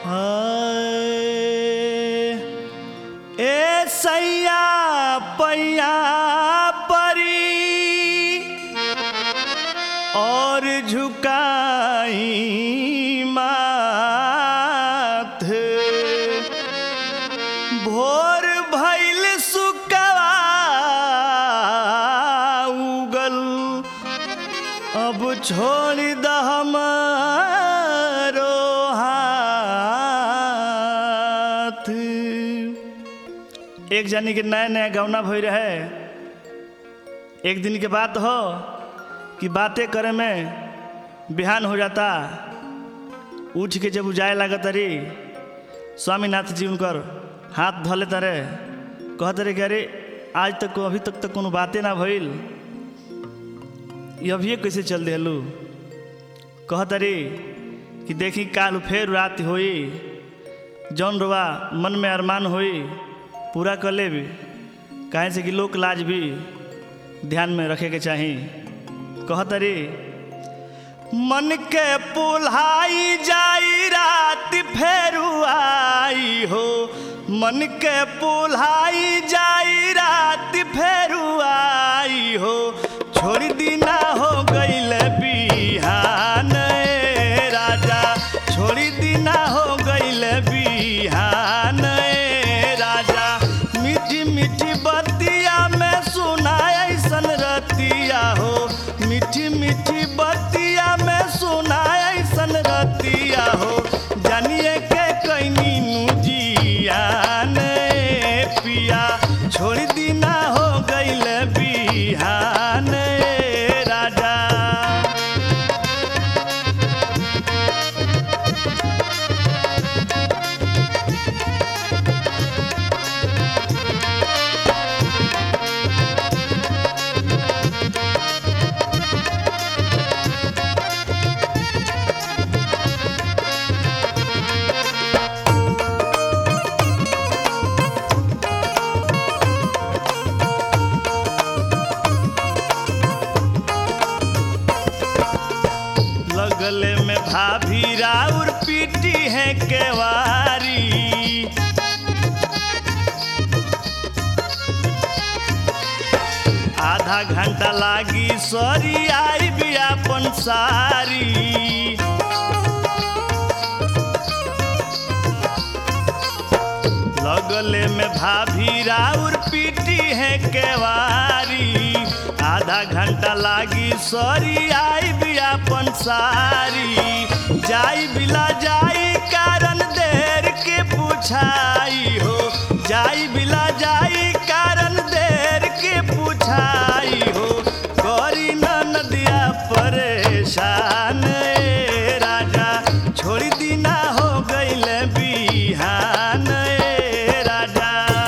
ए सैया पैया परी और झुकाई माथ भोर भैल सुकवा उगल अब छोड़ द हमारो हाथ एक जानी के नया नया गौना भई रहे एक दिन के बात हो कि बातें करे में बिहान हो जाता उठ के जब जाए लागत रे स्वामीनाथ जी उनकर हाथ धले तरे कहत रे कि अरे आज तक अभी तक तक कोनो बातें ना भइल ये अभिये कैसे चल दिलू कहत रे कि देखी काल फेर रात होई जौन रुआ मन में अरमान होई पूरा कर ले काहे से कि लोक लाज भी ध्यान में रखे के चाही कहत रे मन के पुल्हाई जाई रात फेरू आई हो मन के पुल्हाई जाई रात फेरू आई हो छोड़ दीना हो गईल बिहान ए राजा छोड़ दीना हो गईल बिहान ए राजा मीठी मीठी बतिया में सुनाए ऐसन रतिया हो मीठी मीठी बतिया में सुनाए ऐसन रतिया हो जानिए के कैनी जियान पिया छोड़ दीना हो गईल बिहान राजा लगले में भाभी राउर पीटी है केवारी आधा घंटा लागी सॉरी आई भी अपन सारी लगले में भाभी राउर पीटी है केवारी आधा घंटा लागी सॉरी आई भी अपन सारी जाई बिला जाई कारण देर के पूछाई हो जाई बिला जाई कारण देर के पूछाई हो गौरी नदिया परेशान ए राजा छोड़ दीना हो गईल बिहान ए राजा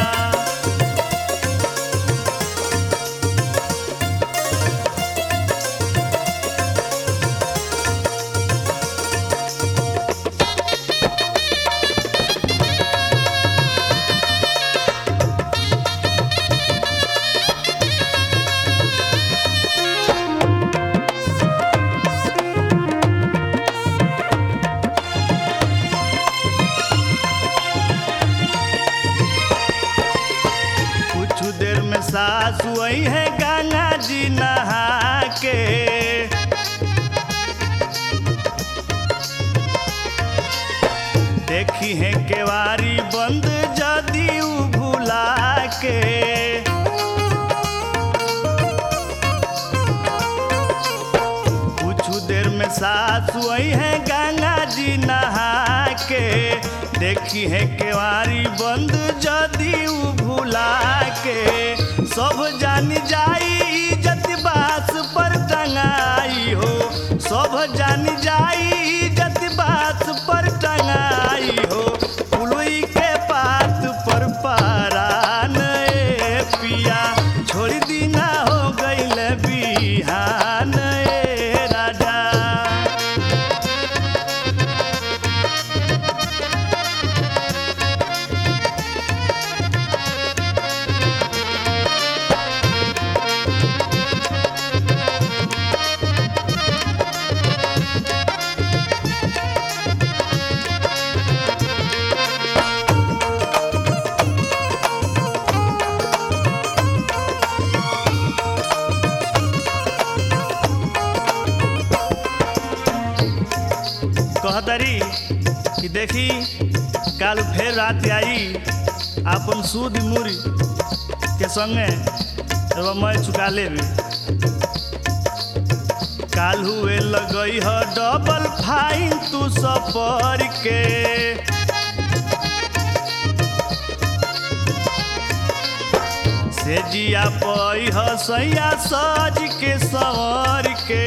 कुछ देर में सासु आई है गंगा जी नहा के देखी है केवारी बंद जदी उ भुला के कुछ देर में सासु आई है गंगा जी नहा के देखी है केवारी बंद जदी उ भुला के सब जान जाई इज्जत बास पर टंगाई हो सब जान जाई इज्जत बास पर टंगाई हो पुलई के पात पर पारान ए पिया छोड़ दीना हो गईल बिहान ए राजा कहतरी कि देखी काल फेर रात आई अपन सूद मुरी के संगे रवा मैं चुका लेबी काल हुए लगई ह डबल फाइन तू सफर के से जिया पई ह सैया सज के सवर के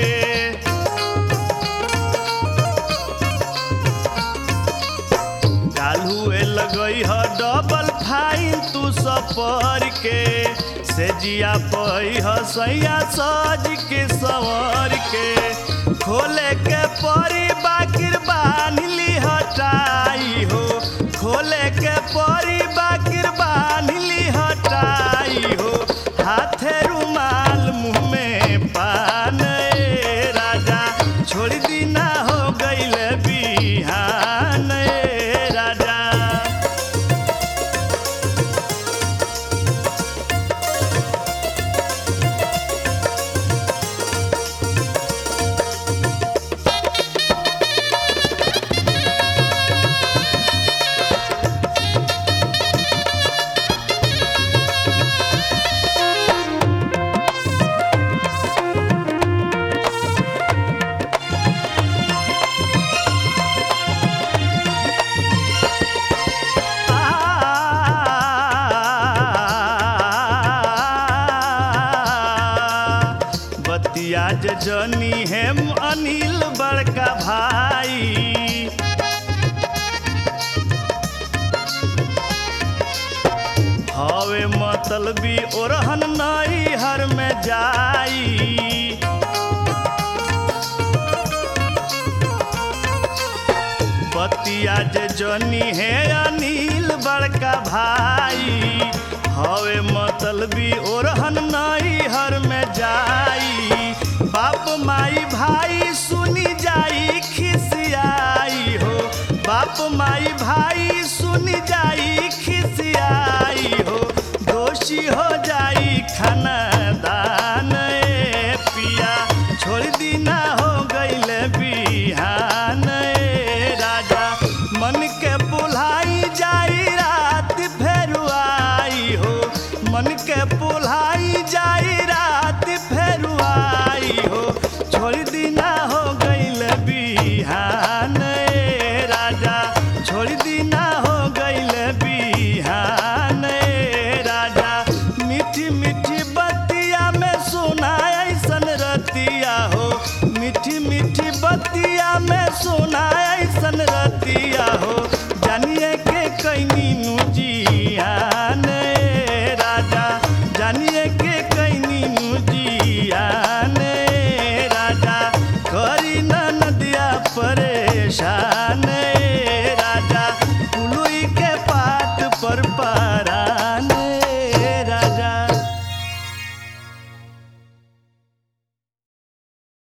काल हुए लगई ह डबल फाइन तू सफर के से जिया पई ह सैया सज के सवर के खोले के परी बाकिर बान्हली हटाई हो खोले के परी बाकिर बान्हली हटाई हो हाथे रुमाल मुँह में पान ए राजा छोड़ दी ना हो गईल बिहान ए राजा बतिया जे जनी हेम अनिल बड़का भाई हवे मतलबी ओरहन नई हर में जाई बतिया जे जनी है अनिल बड़का भाई हवे मतलबी ओरहन नई हर में जाई बाप माई भाई सुनी जाई खिसियाई हो बाप माई भाई सुनी जाई खिसियाई हो दोषी हो जाई खानदान ए पिया छोड़ दी ना हो गईल बिहान ए राजा मन के बुलाई जाई रात फेर आई हो मन के बुलाई जाई रात फेर आई हो छोड़ दी ना हो गईल बिहान ए राजा छोड़ दी ना हो गईल बिहान ए राजा मीठी मीठी बतिया में सुना ऐसन रतिया हो मीठी मीठी बतिया में सुना ऐसन रतिया हो जानिए के कैनी नुजी